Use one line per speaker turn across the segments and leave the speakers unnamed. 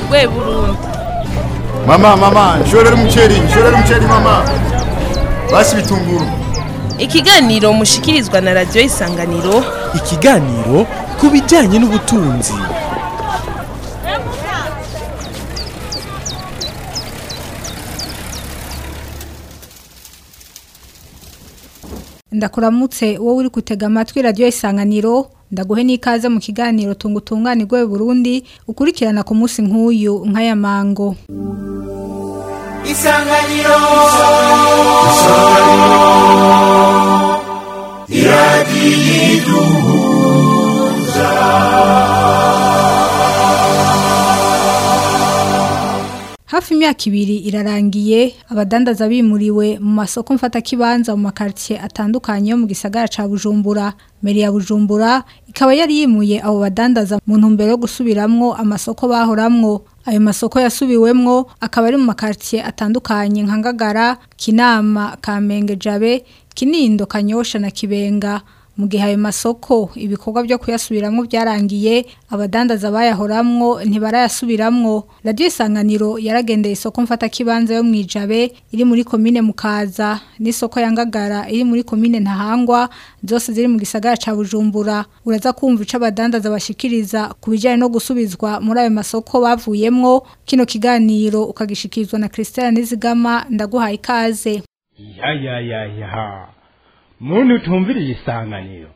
rwe burundi
Mama, mama, nshorera umuceri, nshorera umuceri mama. Basi bitunguru.
ikiganiro mushikirizwa na radiyo isanganiro
ikiganiro ku bijyanye n'ubutunzi
ndakuramutse wowe uri gutega amatwi radiyo isanganiro ndaguhe n'ikaze mu kiganiro tunga utunganirwe Burundi ukurikirana ku munsi nk'uyu nk'aya mango
isanganiro
hafi imyaka ibiri irarangiye abadandaza bimuriwe mu masoko mfatakibanza mu makaritiye atandukanye yo mu gisagara ca bujumbura meri ya bujumbura ikaba yari yimuye abo badandaza mu ntumbero yo gusubiramwo amasoko bahoramwo ayo masoko yasubiwemwo akaba ari mu makaritiye atandukanye nka ngagara kinama kamenge jabe kinindo kanyosha na kibenga mu gihe ayo masoko ibikorwa byo kuyasubiramwo byarangiye abadandaza bayahoramwo ntibarayasubiramwo radiyo isanganiro yaragendeye isoko mfatakibanza yo mu ijabe iri muri komine mukaza n'isoko ya ngagara iri muri komine ntahangwa zose ziri mu gisagara ca bujumbura uraza kumva ico abadandaza bashikiriza ku bijyanye no gusubizwa muri ayo masoko bavuyemwo kino kiganiro ukagishikirizwa na christelle nizigama ndaguhaye ikaze
ya ya ya ya muntu utumviriye isanganiro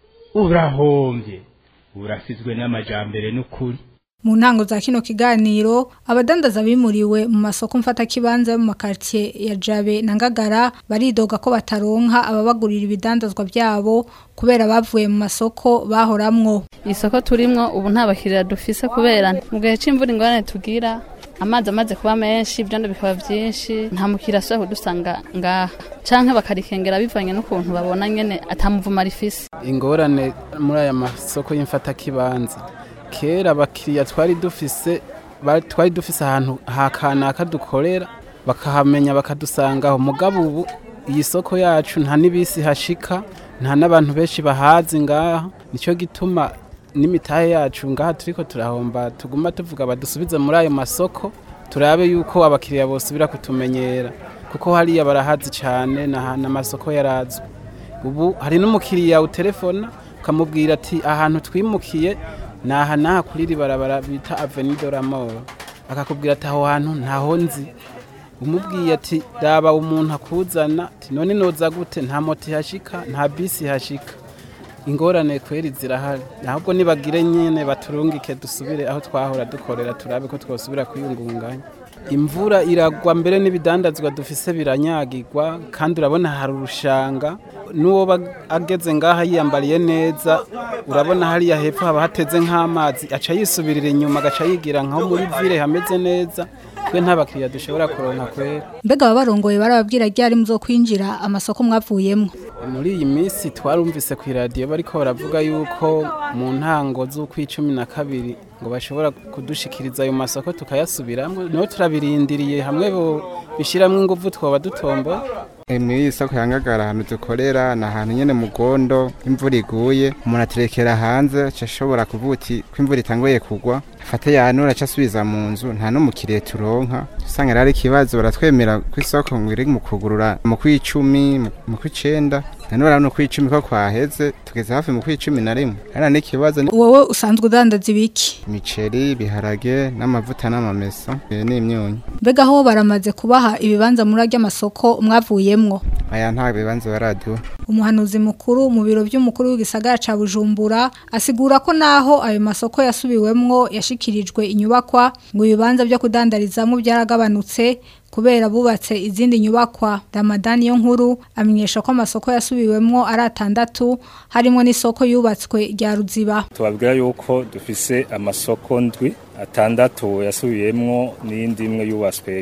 urahombye urasizwe n'amajambere n'ukuri
mu ntango za kino kiganiro abadandaza bimuriwe mu masoko mfatakibanza yo mu makaritiye ya jabe na ngagara baridoga ko bataronka ababagurira ibidandazwa byabo kubera bavuye mu masoko bahoramwo
isoko turimwo ubu nta bakiriya dufise kubera mu gihe c'imvura ingorane tugira amazi amaze kuba menshi ibyondo bikaba byinshi nta mukiriya asubira kudusanga ngaha canke bakarikengera bivanye n'ukuntu babona nyene atamuvuma rifise
ingorane muri aya masoko y'imfatakibanza kera abakiriya twari dufise ba- twari dufise ahantu hakanaka dukorera bakahamenya bakadusangaho mugabo ubu iyi soko yacu nta n'ibisi hashika nta n'abantu benshi bahazi ngaha nicyo gituma n'imitahe yacu ngaha turiko turahomba tuguma tuvuga badusubize muri ayo masoko turabe yuko abakiriya bosubira kutumenyera kuko hariya barahazi cyane n'amasoko yarazwi ubu hari n'umukiriya utelefona ukamubwira ati ahantu twimukiye ni aha n'aha kuri iri barabara bita aveni de la mort akakubwira ati aho hantu ntaho nzi umubwiye ati raba umuntu akuzana ati none noza gute nta moto ihashika nta bisi ihashika ingorane kweri zirahari ahubwo nibagire nyine baturungike dusubire aho twahora dukorera turabe ko twosubira kwiyungunganya imvura iragwa mbere n'ibidandazwa dufise biranyagirwa kandi urabona hari urushanga n'uwo ba- ageze ngaha yiyambariye neza urabona hariya hepfo haba hateze nk'amazi aca yisubirira inyuma agaca yigira nkaho muri vile hameze neza twe nta bakiriya dushobora kuronka kwera
mbega ababarongoye barababwira ryari muzo kwinjira amasoko mwavuyemwo
muri iyi minsi twarumvise ku iradiyo bariko baravuga yuko mu ntango z'ukw'icumi na kabiri ngo bashobora kudushikiriza ayo masoko tukayasubiramwo niho turabirindiriye hamwe bo bishiramwo inguvu twoba dutomboye
E, muri iyi soko ya ngagara ahantu dukorera ni ahantu nyene mu gondo imvura iguye umuntu aterekera hanze aca ashobora kuvuga uti ko imvura itanguye kugwa afate yanura aca asubiza mu nzu nta n'umukiriya turonka usanga rero ari ikibazo baratwemera ko isoko ngo iri mu kugurura mu kw'icumi mu- mu kw'icenda none urabona ukw'icumi ko kwaheze tugeze hafi mu kw'icumi na rimwe hariya n'ikibazo ni
wowe usanzwe udandaza ibiki
imiceri ibiharage n'amavuta n'amamesa e, n'imyunyu
mbega aho baramaze kubaha ibibanza muri arya masoko mwavuyemwo
aya nta bibanza baraduha
umuhanuzi mukuru mu biro by'umukuru w'igisagara ca Bujumbura asigura ko naho ayo masoko yasubiwemwo yashikirijwe inyubakwa ngo ibibanza byo kudandarizamo byaragabanutse kubera bubatse izindi nyubakwa Ramadani yo nkuru amenyesha ko amasoko yasubiwemwo ari atandatu harimo n'isoko yubatswe rya Ruziba
tubabwira yuko dufise amasoko ndwi atandatu yasubiyemwo n'iyindi imwe yubatswe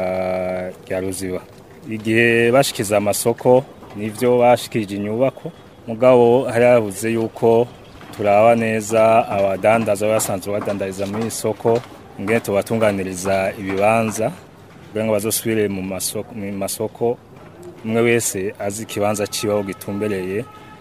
rya rya ruziba igihe bashikiza amasoko nivyo bashikirije inyubako mugabo hari habuze yuko turaba neza abadandaza basanzwe badandariza muri isoko ngene tubatunganiriza ibibanza kugira ngo bazosubire mu masoko, mu masoko umwe wese azi ikibanza ciwe aho gitumbereye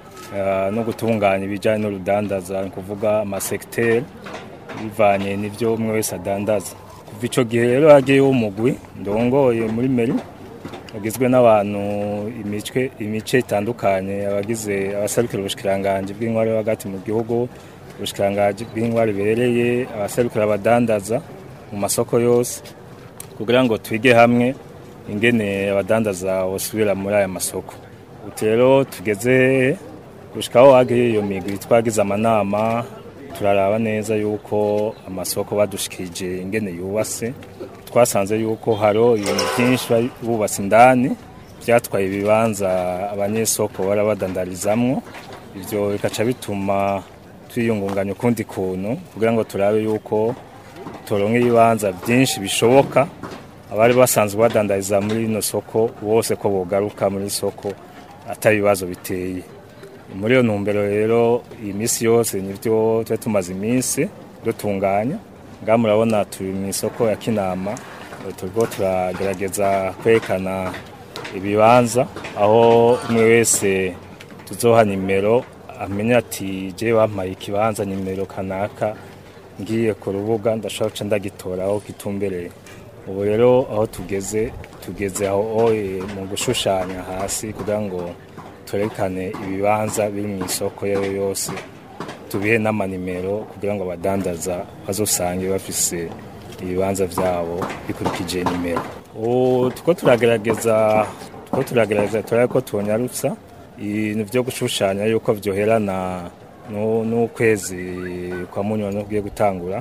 eh, no gutunganya ibijyanye n'urudandaza ni ukuvuga amasekiteri bivanye n'ibyo umwe wese adandaza kuva ico gihe rero hagiyeho umugwi ndongoye muri meri ugizwe n'abantu imicwe imice itandukanye abagize abaserukira ubushikiranganje bw'intwari yo hagati mu gihugu ubushikiranganje bw'intwari bereye abaserukira abadandaza mu masoko yose kugira ngo twige hamwe ingene abadandaza bosubira muri aya masoko ubu rero tugeze gushikaho hagiye iyo migwi twagize amanama turaraba neza yuko amasoko badushikije ingene yubatse twasanze yuko haro ibintu byinshi bari bubatse indani byatwaye ibibanza abanyesoko bara badandarizamwo ibyo bikaca bituma twiyungunganya ukundi kuntu kugira ngo turabe yuko turonke ibibanza byinshi bishoboka abari basanzwe badandariza muri rino soko bose ko bogaruka muri soko atari ibibazo biteye muri iyo ntumbero rero iyi minsi yose nibyo tuba tumaze iminsi dutunganya ngaha murabona turi mu isoko ya kinama turiko turagerageza kwerekana ibibanza aho umwe wese tuzoha nimero amenya ati je wampaye ikibanza nimero kanaka ngiye ku rubuga ndashobora guca ndagitora aho kitumbereye ubu rero aho tugeze tugeze aho eh, mu gushushanya hasi kugira ngo twerekane ibibanza biri mu isoko yayo yose tubihe n'amanimero kugira ngo abadandaza bazosange bafise ibibanza vyabo bikurikije nimero ubu tuko turagerageza tuko turagerageza turabe ko tubonyarutsa ibintu vyo gushushanya yuko vyoherana nu- n'ukwezi kwa munyoni ugiye gutangura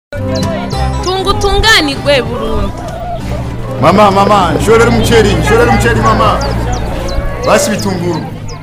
tunga utunganirwe burundu
Mama, mama, nshorera umuceri, nshorera umuceri mama. Basi bitunguru.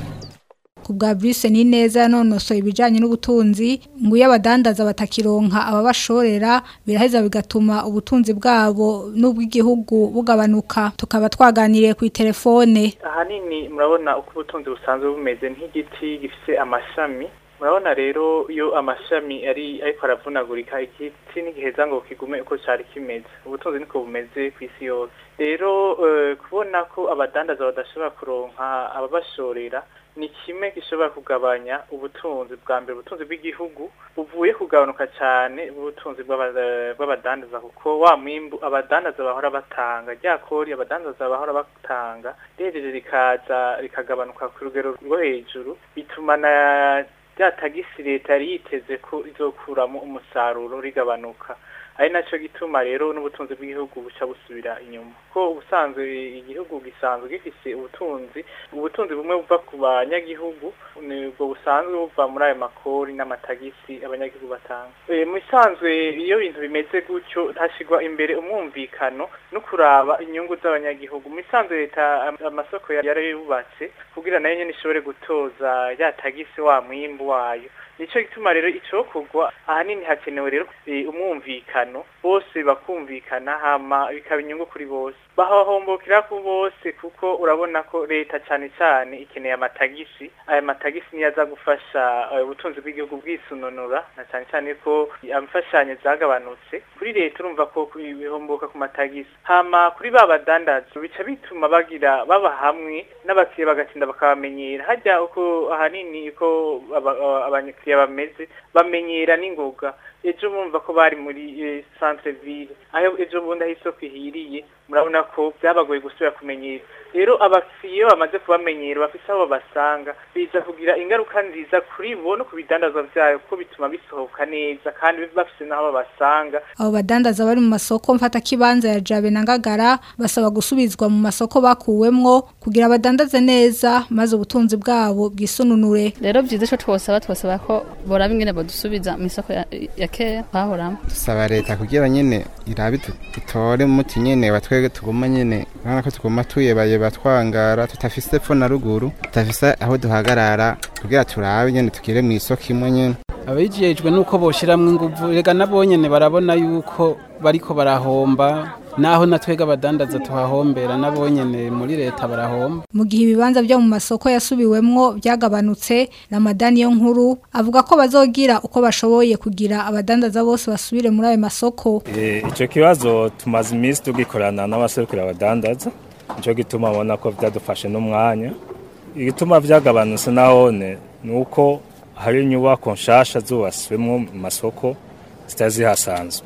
ku bwa Bruce ni neza yanonosoye ibijyanye n'ubutunzi ngo iyo abadandaza batakironka ababashorera biraheza bigatuma ubutunzi bwabo n'ubw'igihugu bugabanuka tukaba twaganiriye ku telefone
ahanini murabona uko ubutunzi busanzwe bumeze nk'igiti gifite amashami murabona rero iyo amashami ari ariko aravunagurika igiti ntigiheza ngo kigume uko cyari kimeze ubutunzi niko bumeze ku isi yose rero eh, kubona ko abadandaza badashobora kuronka ababashorera ni kimwe gishobora kugabanya ubutunzi bwa mbere ubutunzi bw'igihugu buvuye kugabanuka cyane ubutunzi bw'aba- bw'abadandaza kuko wa mwimbu abadandaza bahora batanga rya kori abadandaza bahora batanga rihejeje rikaza rikagabanuka ku rugero rwo hejuru bituma na rya tagisi leta yari yiteze ko izokuramo umusaruro rigabanuka ari nacyo gituma rero n'ubutunzi bw'igihugu buca busubira inyuma ko ubusanzwe igihugu gisanzwe gifise ubutunzi ubutunzi bumwe buva ku banyagihugu nibwo busanzwe buva muri ayo makori n'amatagisi abanyagihugu batanga Eh, mu bisanzwe iyo ibintu bimeze gutyo hashyirwa imbere umwumvikano no kuraba inyungu z'abanyagihugu mu bisanzwe leta am- amasoko ya- yarayubatse kugira nayo nyene ishobore gutoza ya tagisi wa mwimbu wayo nico gituma rero icokorwa ahanini hakenewe rero eh, umwumvikano bose bakumvikana hama bikaba inyungu kuri bose bahahombokera ku bose kuko urabona ko leta cane cane ikeneye amatagisi aya matagisi niyo aza gufasha eh, ubutunzi bw'igihugu bwisununura na cane cane ko imfashanyo zagabanutse kuri leta urumva ko ku- bihomboka ku matagisi hama kuri ba badandaza bica bituma bagira baba hamwe n'abakiriya bagatinda bakabamenyera hajya uko ahanini uko aba- aba- abakiriya bameze bamenyera n'ingoga ejo bumva ko bari muri eh, centre ville aho ejo bundi aho isoko ihiriye murabona ko byabagoye gusubira kumenyera rero abakiriya iyo bamaze kubamenyera bafise aho babasanga biza kugira ingaruka nziza kuri bo no ku bidandazwa vyayo kuko bituma bisohoka neza kandi bafise n'aho babasanga
abo badandaza bari mu masoko mfatakibanza ya jabe na ngagara basaba gusubizwa mu masoko bakuwemwo kugira badandaze neza maze ubutunzi bwabo bwisununure
rero byiza ico twosaba twosaba ko boraba ingene bodusubiza mu isoko ya, ya kera twahoramo
dusaba leta kugira nyene irabe tu- itore umuti nyene batwege tuguma nyene urabona ko tuguma tuyebaya twangara tutafise epfo na ruguru tutafise aho duhagarara kugira turabe nyene tugire mu isoko imwe nyene
abijejwe nuko boshiramwo inguvu rega nabo nyene barabona yuko bariko barahomba naho natwega abadandaza tuhahombera nabo nyene muri leta barahomba
mu gihe ibibanza byo mu masoko yasubiwemwo byagabanutse ramadani yo nkuru avuga ko bazogira uko bashoboye kugira abadandaza bose basubire muri ayo masoko
Eh, ico kibazo tumaze iminsi tugikorana n'abaserukira abadandaza nico gituma abona ko vyadufashe n'umwanya igituma vyagabanutse nahone ni uko hari inyubako nshasha zubatswemwo mu masoko zitari zihasanzwe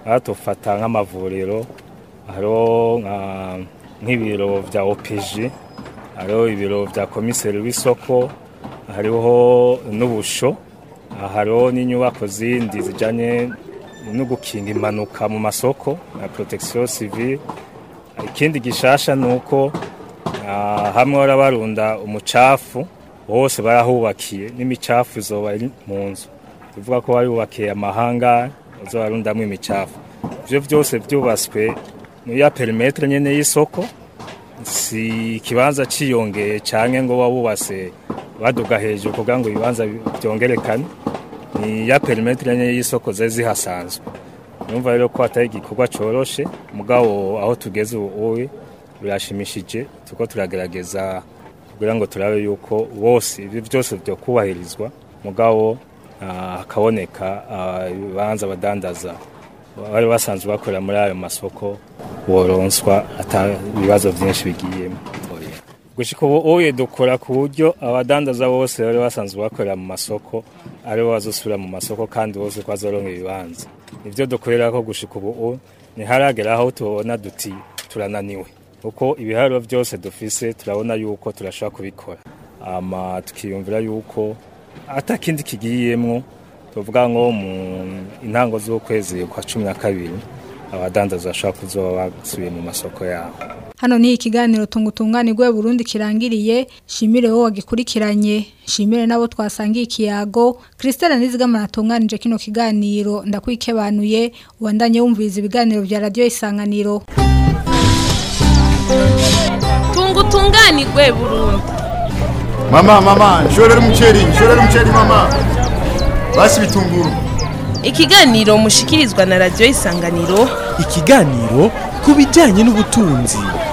aha dufata nk'amavuriro hariho nka- nk'ibiro bya OPG hariho ibiro bya komiseri w'isoko hariho n'ubusho aha hariho n'inyubako zindi zijyanye no gukinga impanuka mu masoko na protection civile ikindi gishasha ni uko ah, hamwe barabarunda umucafu hose barahubakiye n'imicafu izoba iri mu nzu bivuga ko barubakiye amahanga bazobarundamo imicafu ivyo byose byubatswe muri ya perimetre nyene y'isoko si ikibanza ciyongeye canke ngo wabubase baduga hejuru kugira ngo ibibanza byongerekane ni ya perimetre nyene y'isoko zari zihasanzwe numva rero ko atari igikorwa coroshe mugabo aho tugeze ubu birashimishije tuko turagerageza kugira ngo turabe yuko bose ibyo byose byo kubahirizwa mugabo ah, hakaboneka ah, ibibanza badandaza bari basanzwe bakorera muri ayo masoko boronswa ata ibibazo byinshi bigiyemo gushika ubu uye dukora ku buryo abadandaza bose bari basanzwe bakorera mu masoko aribo bazosubira mu masoko kandi bose ko bazoronka ibibanza nivyo dukorera ko gushika ubu ntiharagera aho tubona duti turananiwe kuko ibiharuro byose dufise turabona yuko turashobora kubikora ama tukiyumvira yuko atakindi kigiyemwo tuvuga ngo mu intango z'ukwezi kwa cumi na kabiri abadandaza bashobora kuzoba basubiye mu masoko yabo
Hano ni ikiganiro tungutunganirwe Burundi kirangiriye shimire wowe wagikurikiranye shimire nabo twasangiye ikiyago Christelle Nizigama natunganije kino kiganiro ndakwikebanuye ubandanye wumviriza ibiganiro vya radio isanganiro
tungutunganirwe Burundi
Mama, mama, nshorera umuceri, nshorera umuceri mama. Basi bitunguru.
ikiganiro mushikirizwa na radio isanganiro
ikiganiro ku bijyanye n'ubutunzi